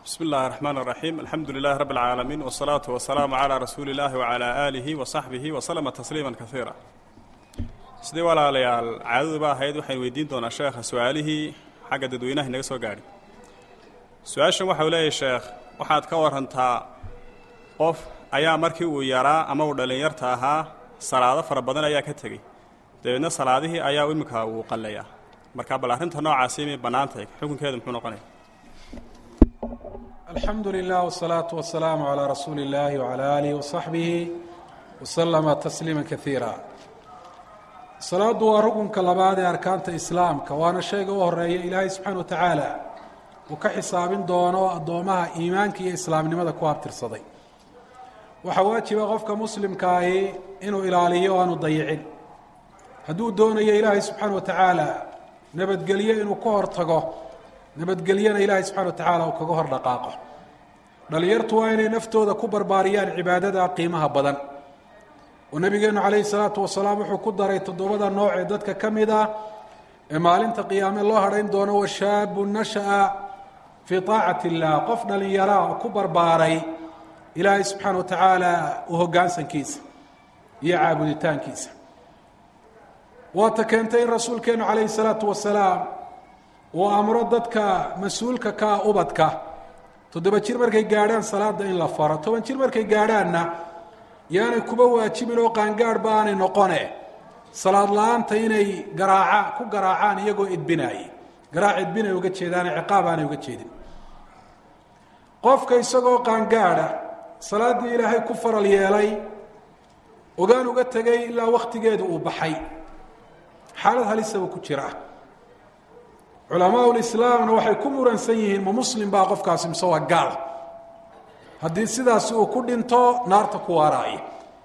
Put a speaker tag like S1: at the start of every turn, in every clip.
S1: bismi اllahi الرحman الرaxيim alxamdu lilahi rab اlcaalamiin wالsalaaةu wasalaamu عalى rasuuli اllahi wعalى aalihi waصaxbihi waslama tasliima kaiira sidii walaalayaal caadaduba ahayd waxaynu weydiin doonaa sheekha su-aalihii xagga dadweynaha inaga soo gaadhay su-aashan waxau leeyahay sheekh waxaad ka warantaa qof ayaa markii uu yaraa ama uu dhallinyarta ahaa salaado fara badan ayaa ka tegey dabeedna salaadihii ayaa iminka uu qalleeyaa marka bal arrinta noocaasi imay bannaan tahay xukunkeedu muxuu noqonaya
S2: alxamdu lilah wsalaatu wasalaamu calaa rasuuli اllahi wcala aalihi wasaxbihi waslama tasliima kaiira salaaddu waa rukunka labaad ee arkaanta islaamka waana shayga u horeeya ilaahay subxaana wa tacaala uu ka xisaabin doono addoomaha iimaanka iyo islaamnimada ku abtirsaday waxaa waajiba qofka muslimkaahi inuu ilaaliyo o aanu dayicin hadduu doonayo ilaahay subxaana wa tacaala nabadgelyo inuu ka hor tago nabadgelyana ilaahay subxana wa tacaala uu kaga hor dhaqaaqo dhalinyartu waa inay naftooda ku barbaariyaan cibaadada qiimaha badan oo nabigeenu calayhi salaatu wasalaam wuxuu ku daray toddobada nooc ee dadka ka mid ah ee maalinta qiyaame loo hadhayn doono washaabu nasha'a fii taacati illah qof dhallinyaraa oo ku barbaaray ilaahay subxaana wa tacaala u hoggaansankiisa iyo caabuditaankiisa waata keentay in rasuulkeenu calayhi salaatu wasalaam uu amro dadka mas-uulka ka ah ubadka toddoba jir markay gaadhaan salaada in la faro toban jir markay gaadhaanna yaanay kuba waajibin oo qaangaadhba aanay noqone salaad la-aanta inay garaaca ku garaacaan iyagoo edbinaayay garaac edbinay uga jeedaane ciqaab aanay uga jeedin qofka isagoo qaangaadha salaaddii ilaahay ku faral yeelay ogaan uga tegay ilaa wakhtigeedu uu baxay xaalad halisaba ku jira culamaa lislaamna waxay ku muransan yihiin ma muslim baa qofkaasi mise waa gaal haddii sidaasi uu ku dhinto naarta ku waaraaya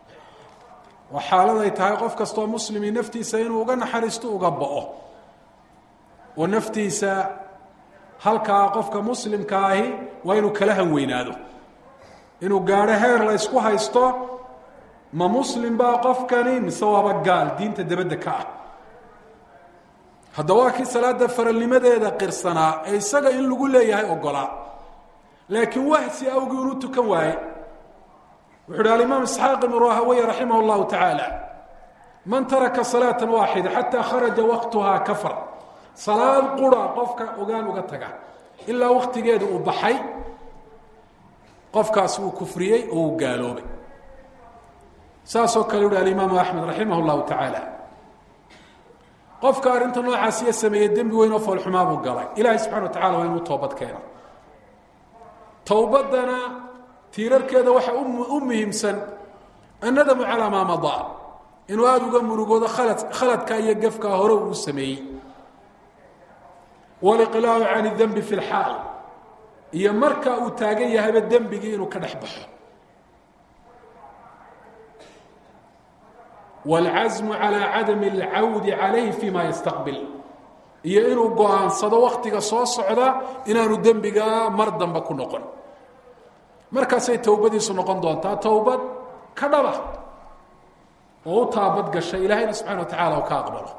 S2: waa xaalad ay tahay qof kastoo muslimi naftiisa inuu uga naxariisto uga bao oo naftiisa halkaa qofka muslimka ahi waa inuu kala hanweynaado inuu gaadho heer la ysku haysto ma muslim baa qofkani mise waaba gaal diinta dabadda ka ah hadda waa kii salaada faralnimadeeda qirsanaa ee isaga in lagu leeyahay ogolaa laakiin wahsi awgii unu tukan waaye wuxu uhi alimaam isxaaq ibnu rahaweye raximah اllahu tacaala man taraka salaata waaxida xataa kharaja waqtuhaa kafar salaad qura qofka ogaan uga taga ilaa waktigeeda uu baxay qofkaasi uu kufriyey oo uu gaaloobay saasoo kale uhi alimaamu axmed raximah اllahu tacaala qofka arrinta noocaasiya sameeyey dembi weyn oo foolxumaa buu galay ilaahay subxana wa tacala waa inuu toobad keeno towbaddana tiirarkeeda waxa u muhiimsan annadamu calaa maa madaa inuu aada uga murugoodo khalad khaladka iyo gefkaa hore uu sameeyey waliqlaacu can idembi fi lxaal iyo marka uu taagan yahayba dembigii inuu ka dhex baxo wاlcasmu calى cadami اlcawdi calayhi fima yastaqbil iyo inuu go-aansado waktiga soo socda inaanu dembigaa mar dambe ku noqon markaasay towbadiisu noqon doontaa towbad ka dhaba oo u taabad gasha ilaahayna subxana wa tacala u ka aqbalo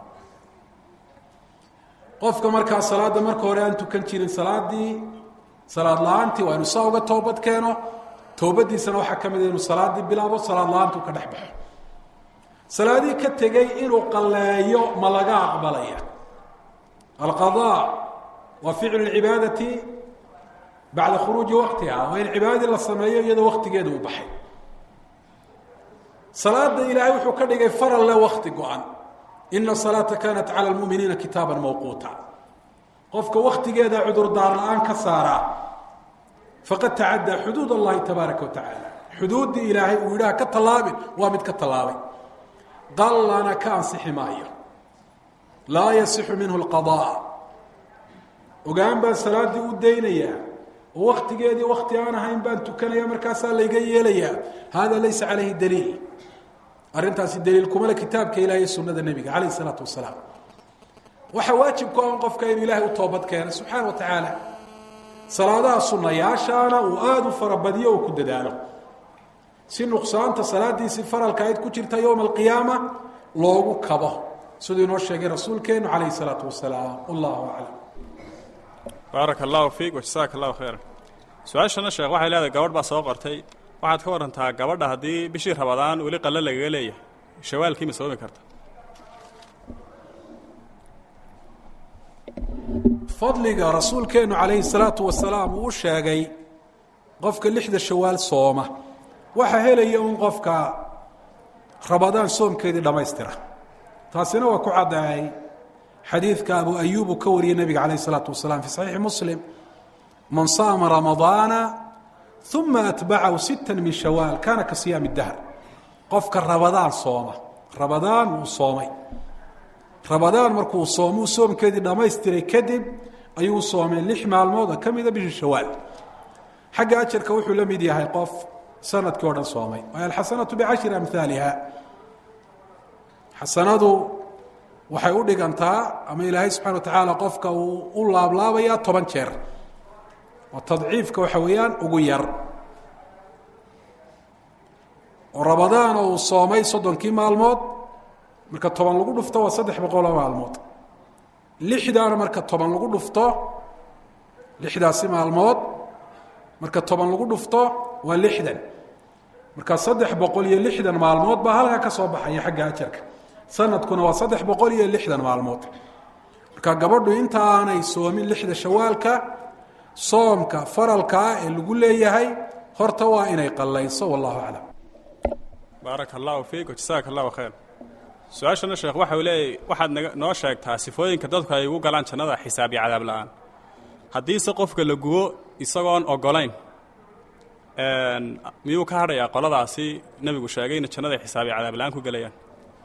S2: qofka markaa salaadda marka hore aan tukan jirin salaadii salaad la-aantii waa inu saa uga toobad keeno towbadiisana waxaa ka mid inuu salaaddii bilaabo salaad la-aantu ka dhex baxo salaadii ka tegey inuu qalleeyo ma laga aqbalaya alqadaa waa ficlu lcibaadati bacda khuruuji waktiha waa in cibaadadii la sameeyo iyadoo waktigeeda uu baxay salaada ilaahay wuxuu ka dhigay faral le wakti go-an ina salaata kanat cala lmuminiina kitaaba mawquuta qofka waktigeeda cudurdaar la-aan ka saaraa faqad tacaddaa xuduud allahi tabaaraka wa tacaala xuduuddii ilaahay uu yidhaha ka tallaabin waa mid ka tallaabay qallana ka ansixi maayo laa yasixu minhu lqadaa ogaan baan salaaddii u daynayaa oo waktigeedii wakti aan ahayn baan tukanaya markaasaa layga yeelayaa hada laysa calayhi daliil arrintaasi daliil kumale kitaabka ilaah iyo sunada nebiga calayh isalaatu wasalaam waxaa waajib ku an qofka inuu ilaahay u toobad keeno subxaana wa tacaala salaadaha sunayaashaana uu aada u farabadiyo oo ku dadaalo si nuqsaanta salaadiisii faralka ayd ku jirta yowma alqiyaama loogu kabo siduu inoo sheegay rasuulkeenu calayhi salaatu wasalaam wallahu aclam
S1: baaraka allahu fiik wajasaaka allahu khayra su-aashana sheekh waxay leedahay gabadh baa soo qortay waxaad ka warantaa gabadha haddii bishii rabadaan weli qalle lagaga leeyahay shawaalkii ma soomi karta
S2: fadliga rasuulkeennu calayhi salaatu wasalaam uu u sheegay qofka lixda shawaal sooma waxaa helaya un qofka rabadaan soomkeedii dhammaystira taasina waa ku caddaayay xadiidka abu ayuub uu ka wariyey nebiga calayh isalaatu wasalaam fii saxiixi muslim man saama ramadaana uma atbacahu sita min shawaal kaana ka siyaami dahr qofka rabadaan sooma rabadaan wuu soomay rabadaan markuu soomuu soomkeedii dhammaystiray kadib ayuu soomay lix maalmood oo ka mida bishii shawaal xagga ajarka wuxuu la mid yahay qof sanadkii o dhan soomay waayo alxasanatu bicashri amhaaliha xasanadu waxay u dhigantaa ama ilaahay subxana wa tacaala qofka uu u laablaabayaa toban jeer oo tadciifka waxa weeyaan ugu yar oo rabadaan uu soomay soddonkii maalmood marka toban lagu dhufto waa saddex boqoloo maalmood lixdaana marka toban lagu dhufto lixdaasi maalmood marka toban lagu dhufto waa lixdan marka saddex boqol iyo lixdan maalmood baa halkaa ka soo baxaya xagga ajarka sanadkuna waa saddex boqol iyo lixdan maalmood marka gabadhu inta aanay soomin lixda shawaalka soomka faralkaa ee lagu leeyahay horta waa inay qallayso wallahu aclam
S1: baaraka allahu fiik jasaaka allahu khayr su-aashana sheekh waxa uu leeyahy waxaad naga noo sheegtaa sifooyinka dadku ay ugu galaan jannada xisaab iyo cadaab la-aan haddiise qofka la gubo isagoon ogolayn miyuu ka hadhayaa qoladaasi nebigu sheegay ina jannada xisaab iyo cadaab la-aan ku gelayaan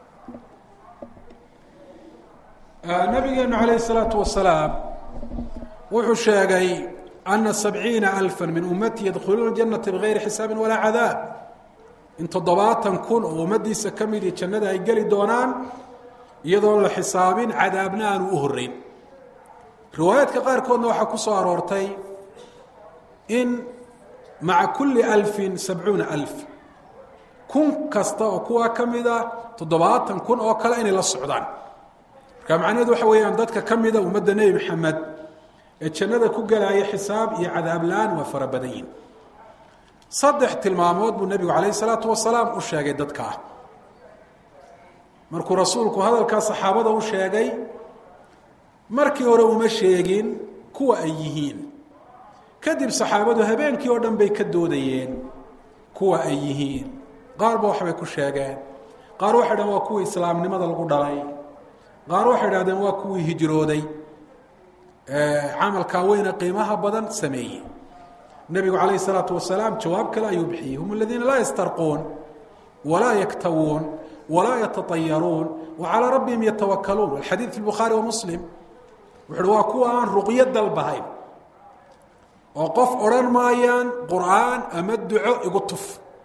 S2: nabigeenu calayhi salaatu wasalaam wuxuu sheegay ana sabciina alfa min ummati yadkhuluuna janata bigayri xisaabin walaa cadaab in toddobaatan kun oo ummaddiisa ka midii jannada ay geli doonaan iyadoon la xisaabin cadaabna aanu u horreyn riwaayaadka qaarkoodna waxaa ku soo aroortay in maca kulli alfin sabcuuna alf kun kasta oo kuwaa ka mida toddobaatan kun oo kale inay la socdaan marka macnaheedu waxa weeyaan dadka ka mida ummadda nebi maxamed ee jannada ku gelaya xisaab iyo cadaab la-aan waa fara badan yihin saddex tilmaamood buu nebigu calayhi salaatu wasalaam u sheegay dadka ah markuu rasuulku hadalkaa saxaabada u sheegay markii hore uma sheegin kuwa ay yihiin kadib saxaabadu habeenkii oo dhan bay ka doodayeen kuwa ay yihiin qaarba waxbay ku sheegeen qaar waxay dhahen waa kuwii islaamnimada lagu dhalay qaar waxay dhahdeen waa kuwii hijrooday camalkaa weyne qiimaha badan sameeyey nebigu calayhi salaatu wasalaam jawaab kale ayuu bixiyey hum aladiina laa yastarquun walaa yaktawuun walaa yatatayaruun wa calaa rabbihim yatawakaluun alxadiid fi bukhaari wa muslim wuxu uhi waa kuwa aan ruqyo dalbahayn oo qof odhan maayaan qur'aan ama duco igu tuf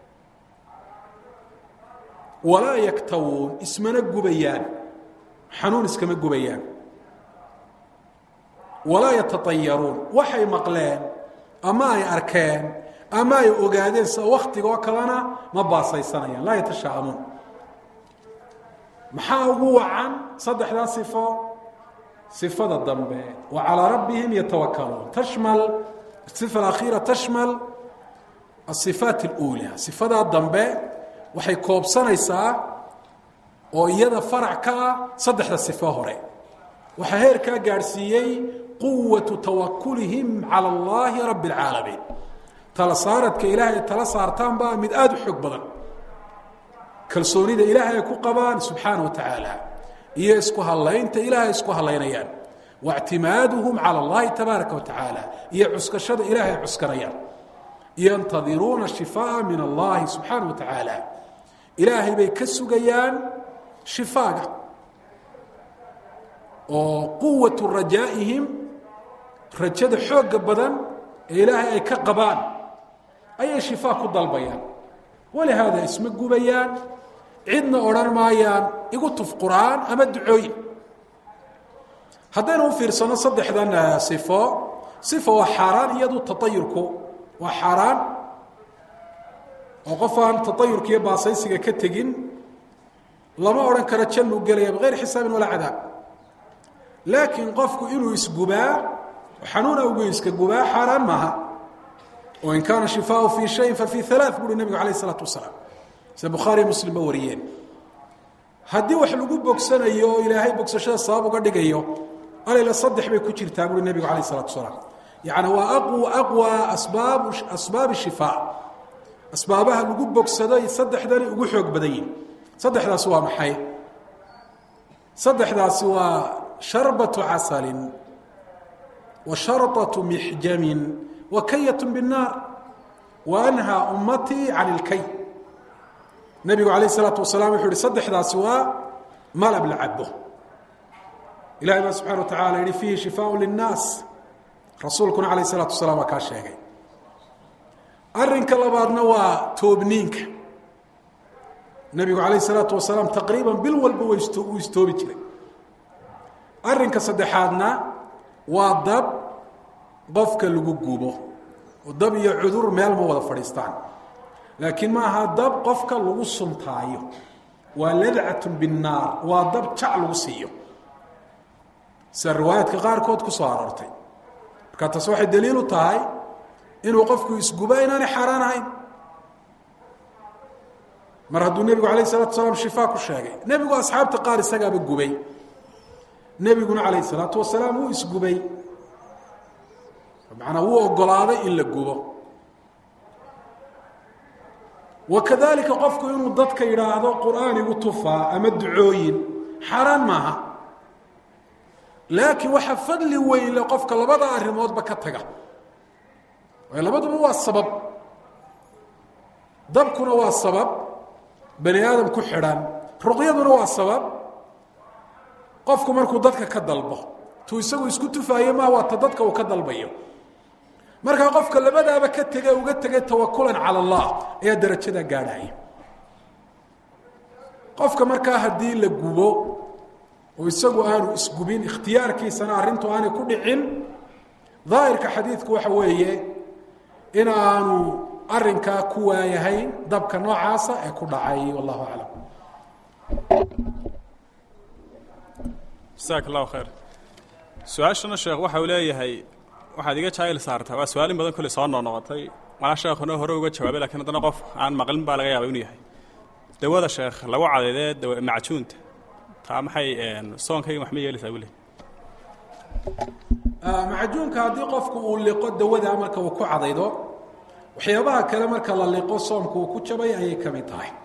S2: walaa yaktawuun ismana gubayaan xanuun iskama gubayaan walaa yatatayaruun waxay maqleen ama ay arkeen ama ay ogaadeen sida waktigoo kalena ma baasaysanayaan laa yatashaamuun maxaa ugu wacan saddexdaa sifo sifada dambe wa calىa rabbihim yatawakaluun tashmal sifa alakhiira tashmal asifaat اluulى sifadaa dambe waxay koobsanaysaa oo iyada farac ka ah saddexda sifo hore waxaa heerkaa gaadhsiiyey quwatu tawakulihim calى اllahi rabi اlcaalamiin tala saaradka ilaahay tala saartaan baa mid aada u xoog badan kalsoonida ilaahay ay ku qabaan subxaana wa tacaala iyo isku hadlaynta ilaahay isku hadlaynayaan waاctimaaduhum calى اllahi tabaaraka wa tacaala iyo cuskashada ilaahay cuskanayaan yantadiruuna shifaa min allahi subxaana wa tacaala ilaahay bay ka sugayaan shifaaga oo quwatu rajaa'ihim rajada xooga badan ee ilaahay ay ka qabaan ayay shifaa ku dalbayaan walihaada isma gubayaan cidna odhan maayaan igu tuf qur'aan ama ducooyin haddaynu u fiirsano saddexdan sifo sifo waa xaaraan iyadu taayurku waa xaaraan oo qof aan taayurka iyo baasaysiga ka tegin lama odhan karo jannuu gelaya bigayri xisaabin walaa cadaab laakiin qofku inuu isgubaa xanuuna ugu iska gubaa xaaraan maaha oo in kaana shifaau fii shayin fa fii alaa buuhi nebigu alayh isalaatu wasalaam sida bukhaariyo muslimba wariyeen haddii wax lagu bogsanayo oo ilaahay bogsashada sabab uga dhigayo alayla saddex bay ku jirtaa buuhi nebigu alayh isalatu wasalaam yacni waa aqw aqwa asbaab asbaabi shifaa asbaabaha lagu bogsado saddexdani ugu xoog badan yihin saddexdaasi waa maxay saddexdaasi waa sharbatu casalin wa sharطaةu mixjamin wa kayat bالnaar wa anhaa ummatii can اlkay nebigu alayه الsalaatu wasalaam wuxuu uhi saddexdaasi waa malab la cabo ilahay baa subxana wa tacala yihi fiihi shifaaء liلnaas rasuulkuna alayه الsalaatu wasalaam waa kaa sheegay arinka labaadna waa toobniinka nebigu alayه الsalaatu wasalaam taqriiban bil walba wuu istoobi jiray arinka saddexaadna waa dab qofka lagu gubo oo dab iyo cudur meel ma wada fadhiistaan laakiin ma aha dab qofka lagu suntaayo waa ladcat binnaar waa dab jac lagu siiyo sida riwaayaadka qaarkood ku soo aroortay marka taas waxay daliil u tahay inuu qofku isguba inaanay xaaraan ahayn mar hadduu nebigu alayh salatu salaam shifaa ku sheegay nebigu asxaabta qaar isagaaba gubay nebiguna calayh salaatu wasalaam wuu isgubay manaa wuu ogolaaday in la gubo wakadalika qofku inuu dadka yidhaahdo qur'aan igu tufaa ama ducooyin xaaraan maaha laakiin waxaa fadli weyn le qofka labada arrimoodba ka taga waayo labaduba waa sabab dabkuna waa sabab bani aadam ku xidhan ruqyaduna waa sabab qofku markuu dadka ka dalbo tuu isagu isku tufaaye maa waa ta dadka uu ka dalbayo markaa qofka labadaaba ka tege uga tegay tawakulan cala allah ayaa darajadaa gaadhaya qofka markaa haddii la gubo oo isagu aanu isgubin ikhtiyaarkiisana arrintu aanay ku dhicin daahirka xadiidku waxa weeye in aanu arinkaa ku waayahayn dabka noocaasa ee ku dhacay wallahu aclam
S1: jasaak allahu khayr su-aashana sheekh waxa uu leeyahay waxaad iga jaayil saartaa waa su-aalin badan kolley soo noqnoqotay malaa sheekhuna hore uga jawaabay lakiin haddana qof aan maqlin baa laga yaaba inuu yahay dawada sheekh lagu cadaydee dawa macjuunta taa maxay soonkayga wax ma yeelaysaa buu le
S2: macjuunka haddii qofku uu liqo dawada marka uu ku cadaydo waxyaabaha kale marka la liqo soomku uu ku jabay ayay ka mid tahay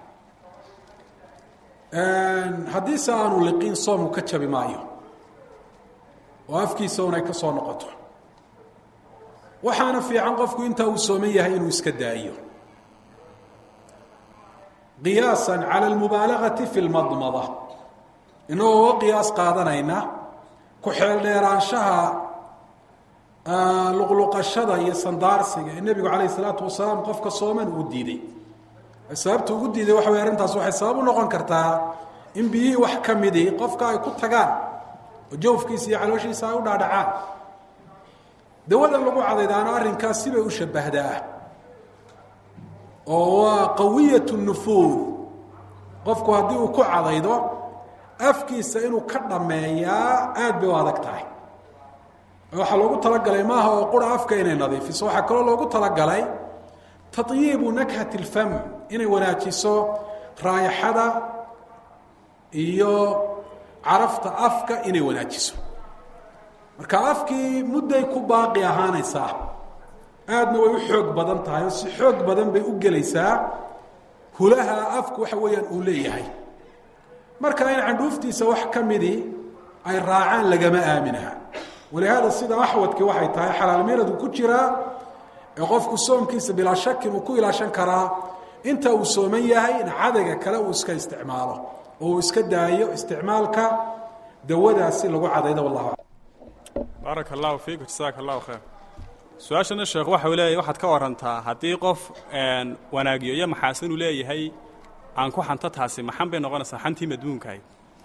S2: haddiise aanu liqin soomku ka jabi maayo oo afkiisa un ay ka soo noqoto waxaana fiican qofku intaa uu sooman yahay inuu iska daayo qiyaasa cala almubaalagati fi lmadmada inagoo uga qiyaas qaadanayna ku xeeldheeraanshaha luqluqashada iyo sandaarsiga ee nebigu calayh isalaatu wasalaam qofka sooman uu diiday sababta ugu diiday waxa wey arrintaas waxay sabab u noqon kartaa in biyihii wax ka midii qofka ay ku tagaan oo jawfkiisa iyo calooshiisa ay u dhaadhacaan dawadan lagu cadaydaana arrinkaas sibay u shabahdaa oo waa qawiyat nufuud qofku haddii uu ku cadaydo afkiisa inuu ka dhammeeyaa aad bay u adag tahay waxaa loogu talagalay maaha oo qura afka inay nadiifiso waxaa kaloo loogu talagalay tayiibu nakhat اlfam inay wanaajiso raayaxada iyo carafta afka inay wanaajiso marka afkii mudday ku baaqi ahaanaysaa aadna way u xoog badan tahay oo si xoog badan bay u gelaysaa hulaha afku waxa weeyaan uu leeyahay marka in candhuuftiisa wax ka midii ay raacaan lagama aaminaha walihaada sida axwadkii waxay tahay xalaalmiradu ku jiraa ee qofku soomkiisa bilaa shakin uu ku ilaashan karaa inta uu sooman yahay in cadayga kale uu iska isticmaalo oo uu iska daayo isticmaalka dawadaasi lagu cadaydo wallahu
S1: baaraka allahu fiiku jasaaka allahu khayr su-aashana sheekh waxa uu leeyahay waxaad ka warantaa haddii qof wanaagiyo iyo maxaasin uu leeyahay aan ku xanto taasi maxan bay noqonaysaa xantii madmuunkahay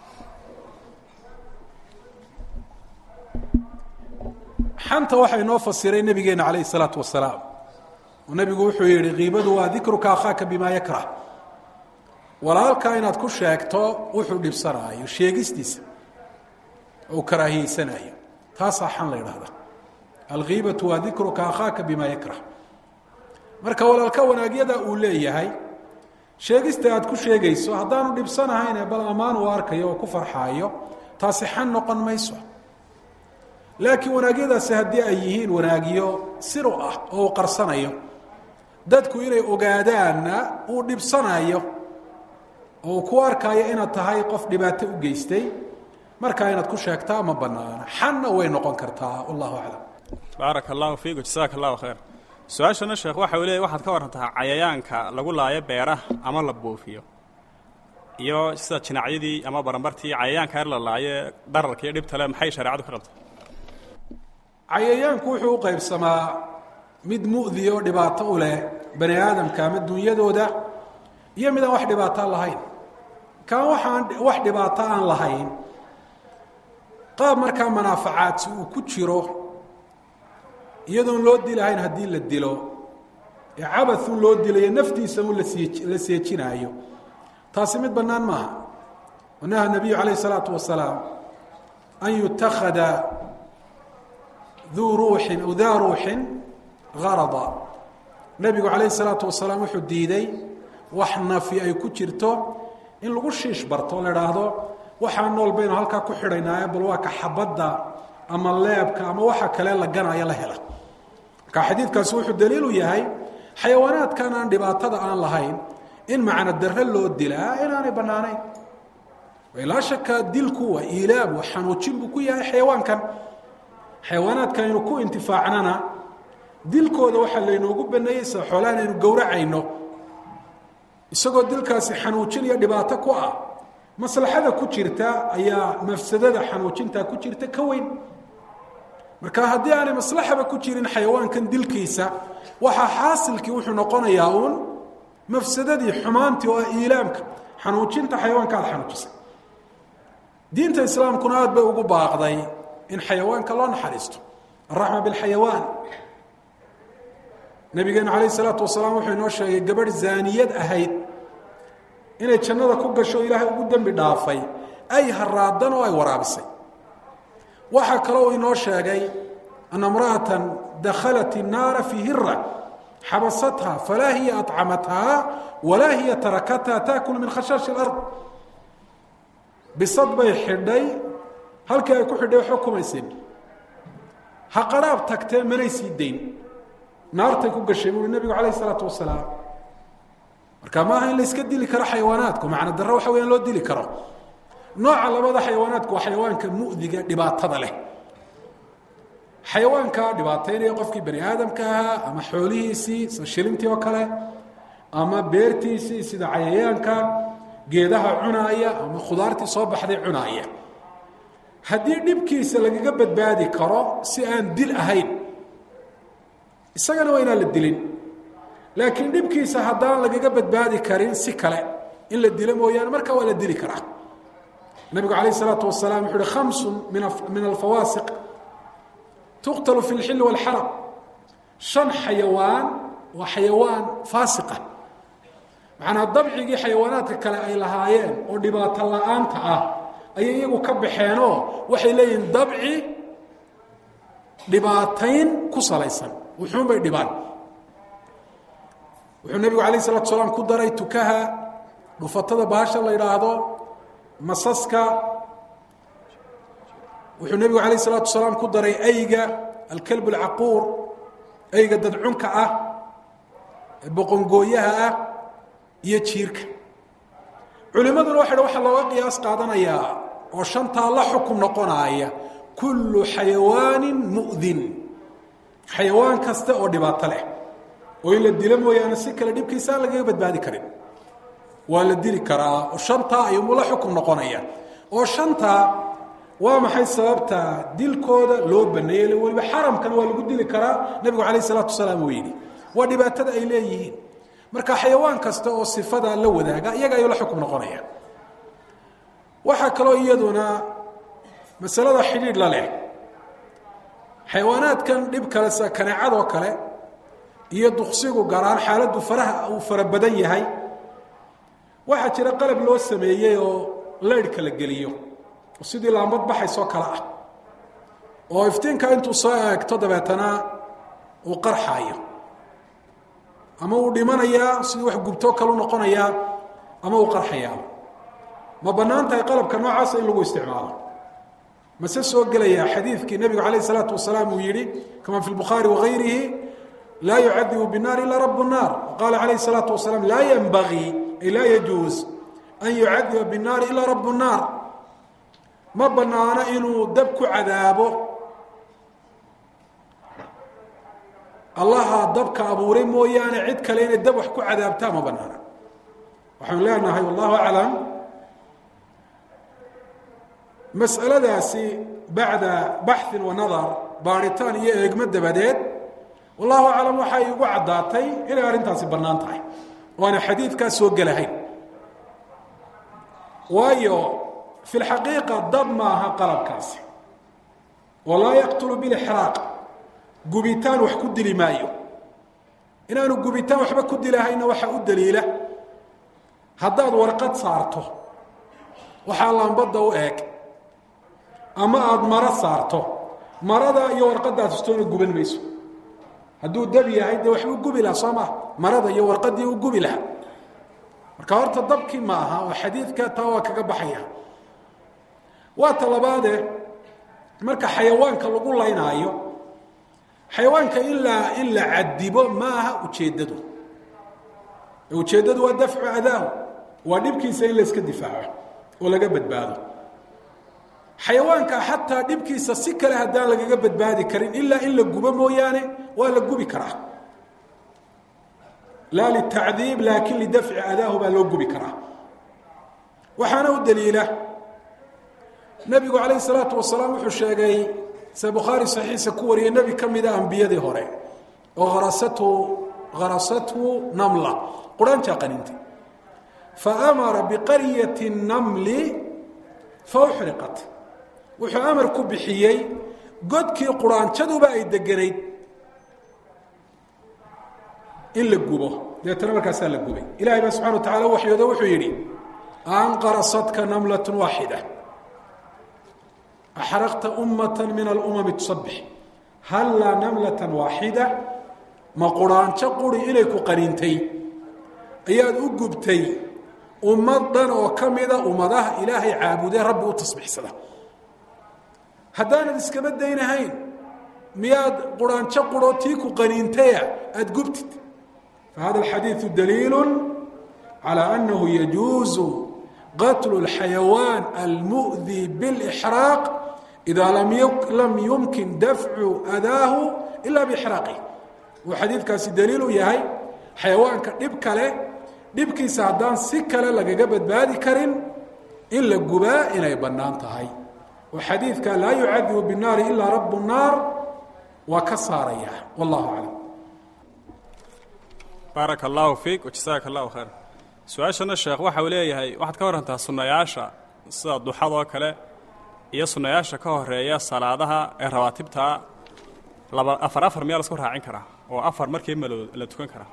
S2: xanta waxaa inoo fasiray nebigeena calayh isalaatu wasalaam oo nebigu wuxuu yidhi kiibadu waa dikruka akhaaka bimaa yakrah walaalkaa inaad ku sheegto wuxuu dhibsanaayo sheegistiisa oo uu karaahiyeysanayo taasaa xan la ydhahda alkiibatu waa dikruka akhaaka bimaa yakrah marka walaalka wanaagyada uu leeyahay sheegista aad ku sheegayso haddaanu dhibsanahayne bal ammaan uu arkayo oo ku farxaayo taasi xan noqon mayso laakiin wanaagyadaasi haddii ay yihiin wanaagyo siru ah oo uu qarsanayo dadku inay ogaadaanna uu dhibsanayo oo uu ku arkaayo inaad tahay qof dhibaato u geystay markaa inaad ku sheegtaa ma banaana xanna way noqon kartaa wallahu aclam
S1: baaraka allahu fiiku jasaaka allahu khayr su-aashana sheekh waxa uu leeyay waxaad ka warantaa cayayaanka lagu laayo beeraha ama la buufiyo iyo sida jinacyadii ama barambartii cayayaanka yar la laayo dararka iyo dhibta le maxay shareecadu ka qabta
S2: cayayaanku wuxuu u qaybsamaa mid mu'di oo dhibaato u leh bani aadamka ama dunyadooda iyo mid aan wax dhibaato lahayn kaan waxaan wax dhibaato aan lahayn qaab markaa manaafacaadsi uu ku jiro iyadoon loo dilahayn haddii la dilo ee cabathun loo dilayo naftiisa un lasii la seejinaayo taasi mid bannaan maaha wanaha nabiyu calayh isalaatu wasalaam an yutakhada duu ruuxin aw daa ruuxin garada nebigu calayh isalaatu wasalaam wuxuu diiday wax nafi ay ku jirto in lagu shiish barto la idhaahdo waxaa nool baynu halkaa ku xidhaynaaye bal waa ka xabadda ama leebka ama waxa kale la ganaya la hela marka xadiidkaasi wuxuu daliilu yahay xayawaanaadkan aan dhibaatada aan lahayn in macno darre loo dilaa inaanay bannaanayn ilaa shaka dilku waa iilaam waa xanuujin buu ku yahay xayawaankan xayawaanaadkan aynu ku intifaacnana dilkooda waxaa laynoogu baneeyey sida xoolahan aynu gowracayno isagoo dilkaasi xanuujin iyo dhibaato ku ah maslaxada ku jirta ayaa mafsadada xanuujintaa ku jirta ka weyn marka haddii aanay maslaxaba ku jirin xayawaankan dilkiisa waxaa xaasilkii wuxuu noqonayaa uun mafsadadii xumaantii oo ah iilaamka xanuujinta xayawaanka aada xanuujisay diinta islaamkuna aada bay ugu baaqday in xayawaanka loo naxariisto alraxma bilxayawaan nabigeenu calayh isalaatu wasalaam wuxuu inoo sheegay gabadh zaaniyad ahayd inay jannada ku gasho ilaahay ugu dembi dhaafay ay haraadan oo ay waraabisay waxaa kaloo uu inoo sheegay ana imra'atan dakhalat innaara fii hira xabasatha falaa hiya aطcamathaa walaa hiya tarakatha taakul min khashaashi اlard bisad bay xidhay halkii ay ku xidhay waxba kumaysin ha qaraab tagtee manay sii dayn naartay ku gashay buui nebigu calayh isalaatu wasalaam marka maaha in la iska dili karo xayawaanaadku macna darre waxa weya in loo dili karo nooca labada xayawaanaadku waa xayawaanka mu'diga dhibaatada leh xayawaanka dhibaataynaya qofkii bani aadamka ahaa ama xoolihiisii sida shilintii oo kale ama beertiisii sida cayayaanka geedaha cunaaya ama khudaartii soo baxday cunaaya haddii dhibkiisa lagaga badbaadi karo si aan dil ahayn isagana waa inaan la dilin laakiin dhibkiisa haddaan lagaga badbaadi karin si kale in la dilo mooyaane markaa waa la dili karaa nabigu calayh isalaatu wasalaam wuxu uhi khamsun min alfawaasiq tuqtalu fi lxilli walxaram shan xayawaan waa xayawaan faasiqa macnaa dabcigii xayawaanaadka kale ay lahaayeen oo dhibaato la-aanta ah ayay iyagu ka baxeenoo waxay leeyihiin dabci dhibaatayn ku salaysan wuxuun bay dhibaan wuxuu nebigu calayh isalatu salaam ku daray tukaha dhufatada baasha la yidhaahdo masaska wuxuu nebigu calayh isalaatu salaam ku daray ayga alkelb alcaquur ayga dadcunka ah boqongooyaha ah iyo jiirka culimaduna waxay dha waxaa looga qiyaas qaadanayaa oo shantaa la xukum noqonaaya kullu xayawaanin mu'din xayawaan kasta oo dhibaato leh oo in la dilo mooyaane si kale dhibkiisa aan lagaga badbaadi karin waa la dili karaa oo shantaa ayumu la xukum noqonaya oo shantaa waa maxay sababta dilkooda loo baneeyey weliba xaramkana waa lagu dili karaa nebigu calayh isalaatu wasalaam uu yidhi waa dhibaatada ay leeyihiin marka xayawaan kasta oo sifada la wadaaga iyaga ayuu la xukum noqonaya waxaa kaloo iyaduna masalada xidhiidh la leh xayawaanaadkan dhib kale sida kaneecadoo kale iyo duqsigu garaan xaaladdu faraha uu fara badan yahay waxaa jira qalab loo sameeyey oo leydhka la geliyo oo sidii laambad baxaysoo kale ah oo iftiinka intuu soo eegto dabeetana uu qarxaayo ama uu dhimanayaa sidii wax gubtoo kalu noqonayaa ama uu qarxayaa ma bannaan tahay qalabka noocaasa in lagu isticmaalo mase soo gelaya xadiidkii nebigu calayh isalaatu wasalaam uu yihi kama fi lbukhaari wagayrihi laa yucadibu binaar ila rabu nnaar qaala calayh isalaatu wasalaam laa yenbagii ay laa yajuus an yucadiba binaari ilaa rabu nnaar ma banaano inuu dab ku cadaabo allaha dabka abuuray mooyaane cid kale inay dab wax ku cadaabtaa ma banaana waxaanu leenahay wallahu aclam mas'aladaasi bacda baxin wa nadar baaritaan iyo eegmo dabadeed wallahu aclam waxay igu caddaatay inay arrintaasi bannaan tahay oo aana xadiidkaas soo gelahayn waayo fi lxaqiiqa dab maaha qalabkaasi oo laa yaqtulu bilixraaq gubitaan wax ku dili maayo inaanu gubitaan waxba ku dilahayna waxaa u daliila haddaad warqad saarto waxaa lambadda u eeg ama aada maro saarto marada iyo warqaddaas istoona guban mayso hadduu dab yahay dee waxbuu gubi lahaa soo maa marada iyo warqaddii u gubi lahaa marka horta dabkii ma aha oo xadiidka taa waa kaga baxaya waa ta labaade marka xayawaanka lagu laynaayo xayawaanka ilaa in la cadibo ma aha ujeeddadu ujeeddadu waa dafcu adaahu waa dhibkiisa in layska difaaco oo laga badbaado xayawaanka xataa dhibkiisa si kale haddaan lagaga badbaadi karin ilaa in la gubo mooyaane waa la gubi karaa laa litacdiib laakin lidafci adaahu baa loo gubi karaa waxaana u daliila nebigu calayh salaatu wasalaam wuxuu sheegay se bukhaari saxiixa ku wariyay nebi ka mida ambiyadii hore oo harasatu harasathu namla quraanjaa qaniintay fa amara biqaryati namli fa uxriqat wuxuu amar ku bixiyey godkii quraanjaduba ay deganayd in la gubo deetana markaasaa la gubay ilahay baa subxana wa tacala waxyoodo wuxuu yidhi anqarasadka namlat waaxida axraqta ummata min alumami tusabix hallaa namlatan waaxida ma quraanjo quri inay ku qaniintay ayaad u gubtay ummad dhan oo ka mida ummadaha ilaahay caabudee rabbi u tasbiixsada haddaanad iskama daynahayn miyaad quraanjo quro tii ku qaniintaya aada gubtid fahada alxadiidu daliilu calى anahu yajuuzu qatlu اlxayawaan almu'di biاlإxraaq ida lam yumkin dafcu adaahu ila bixraaqih uu xadiidkaasi daliil u yahay xayawaanka dhib kale dhibkiisa haddaan si kale lagaga badbaadi karin in la gubaa inay bannaan tahay oo xadiidka laa yucadibu bالnaari ilaa rab الnaar waa ka saaraya wallahu aclam
S1: baaraka allahu fiik wajasaaka allahu khayr su-aashana sheekh waxa uu leeyahay waxaad ka warantaa sunnayaasha sida duxadoo kale iyo sunnayaasha ka horeeya salaadaha ee rawaatibtaa laba afar afar miyaa lasku raacin karaa oo afar markii malo la tukan karaa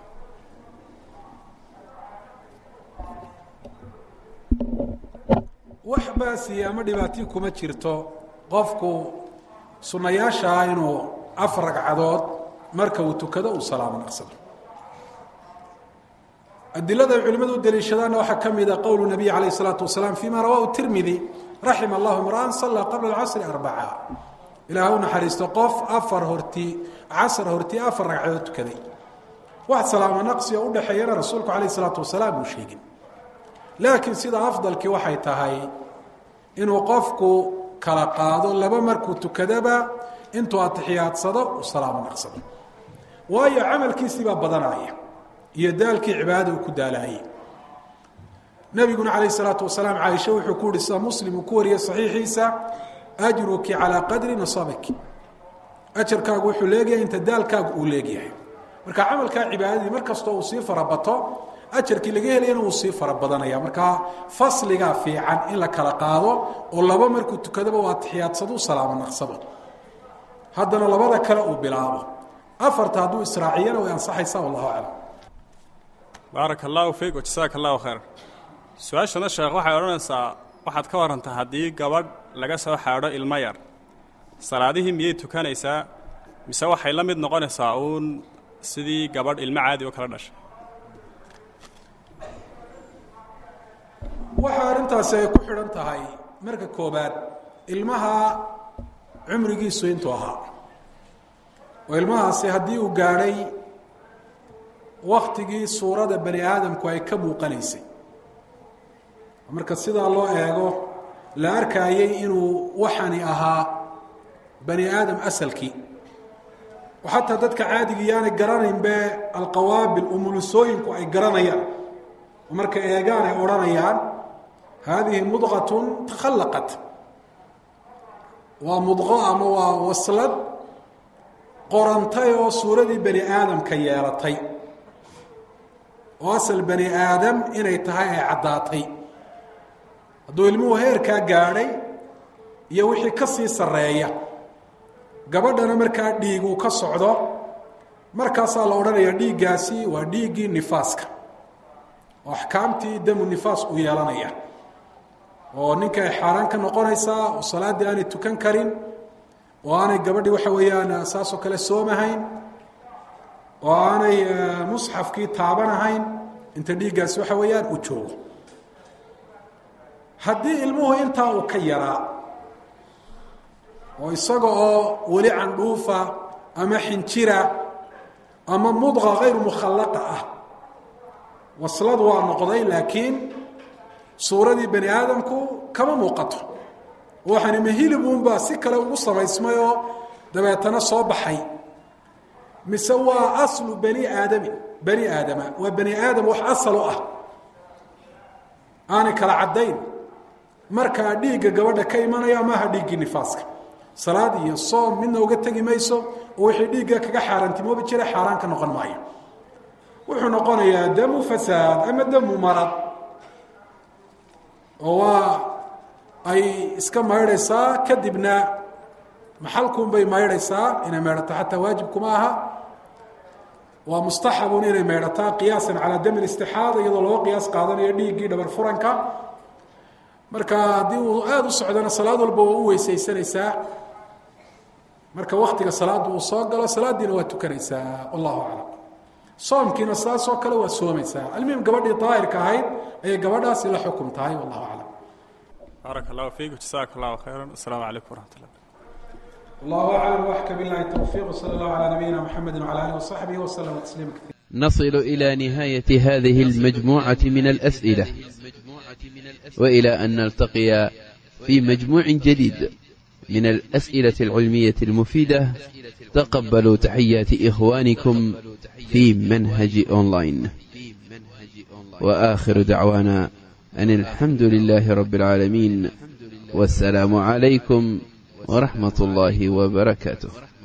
S2: wax baasiya ama dhibaatii kuma jirto qofku sunnayaashaa inuu afar ragcadood marka uu tukado uu salaamo naqsado adilada ay culimadu u daliishadaanna waxaa ka mida qowlu nabiy calayh isalaatu wasalaam fima rawahu tirmidi raxima allahu imra'an sallaa qabla alcasri arbaca ilaah u naxariisto qof afar hortii casr hortii afar ragcadood tukaday wax salaamo naqsi oo udhexeeyana rasuulku calayh isalaatu wasalaam uu sheegin laakiin sida afdalkii waxay tahay inuu qofku kala qaado laba markuu tukadaba intuu atixiyaadsado uu salaamo naqsado waayo camalkiisii baa badanaya iyo daalkii cibaadada uu ku daalaayey nabiguna calayh isalaatu wasalaam caaisha wuxuu ku yihi sida muslim uu ku wariyey saxiixiisa ajruki calaa qadri nasabiki ajarkaagu wuxuu leegyahay inta daalkaagu uu leegyahay marka camalkaa cibaadadii mar kastoo uu sii farabato ajarkii laga helayana uu sii fara badanaya markaa fasligaa fiican in la kala qaado oo laba markuu tukadaba uu atixiyaadsado u salaamo naqsado haddana labada kale uu bilaabo afarta hadduu israaciyana way ansaxaysaa wallahu aclam
S1: baaraka allahu fiik wajasaaka allahu khayr su-aashana sheekh waxay odhanaysaa waxaad ka warantaa haddii gabadh laga soo xaadho ilmo yar salaadihii miyay tukanaysaa mise waxay la mid noqonaysaa uun sidii gabadh ilmo caadi oo kala dhashay
S2: waxa arrintaasi ay ku xidhan tahay marka koobaad ilmaha cumrigiisu intuu ahaa oo ilmahaasi haddii uu gaadhay waktigii suurada bani aadamku ay ka muuqanaysay marka sidaa loo eego la arkaayay inuu waxani ahaa bani aadam asalkii oo xataa dadka caadiga yaanay garanaynbe alqawaabil umulusooyinku ay garanayaan oo markay eegaan ay odhanayaan haadihi mudqatun takhallaqat waa mudqo ama waa waslad qorantay oo suuradii bani aadamka yeelatay oo asal bani aadam inay tahay ay caddaatay hadduu ilmuhu heerkaa gaadhay iyo wixii ka sii sarreeya gabadhana markaa dhiig uu ka socdo markaasaa la odhanayaa dhiiggaasi waa dhiiggii nifaaska oo axkaamtii damu nifaas uu yeelanaya oo ninka ay xaaraan ka noqonaysaa oo salaaddii aanay tukan karin oo aanay gabadhii waxa weeyaan saasoo kale soomahayn oo aanay musxafkii taabanahayn inta dhiiggaasi waxa weeyaan uu joogo haddii ilmuhu intaa uu ka yaraa oo isaga oo weli candhuufa ama xinjira ama mudqa hayru mukhallaqa ah waslad waa noqday laakiin suuradii bani aadamku kama muuqato waxani ma hilibunbaa si kale ugu samaysmay oo dabeetana soo baxay mise waa aslu bani aadamin bani aadama waa bani aadam wax asal u ah aanay kala caddayn markaa dhiigga gabadha ka imanaya maaha dhiiggii nifaaska salaad iyo soom midna uga tegi mayso oo wixii dhiigga kaga xaaraantimoobi jira xaaraan ka noqon maayo wuxuu noqonayaa damu fasaad ama damu marad oo waa ay iska maydhaysaa kadibna maxalkuunbay maydhaysaa inay maydhato xataa waajibkuma aha waa mustaxabun inay maydhataa qiyaasan calaa dami istixaada iyadoo loo qiyaas qaadanayo dhiiggii dhabar furanka marka haddii uu aada u socdana salaad walba waa u weysaysanaysaa marka waktiga salaadda uu soo galo salaaddiina waa tukanaysaa wallahu aclam soomkiina saasoo kale waa soomaysaa almuhim gabadhii daahirka ahayd ayay gabadhaasi la xukum tahay wallahu aclam
S1: baaraka allahu fiiku jasaaka allahu khayra asalaamu calaykum waraxmat ullah
S2: الله أعلم وأحكى بالله التوفيق وصلى الله على نبينا محمد وعلى آله وصحبه وسلم تسليما كثيرا
S3: نصل إلى نهاية هذه المجموعة من الأسئلة وإلى أن نلتقي في مجموع جديد من الأسئلة العلمية المفيدة تقبلوا تحيات إخوانكم في منهج أونلاين وآخر دعوانا أن الحمد لله رب العالمين والسلام عليكم ورحمة الله وبركاته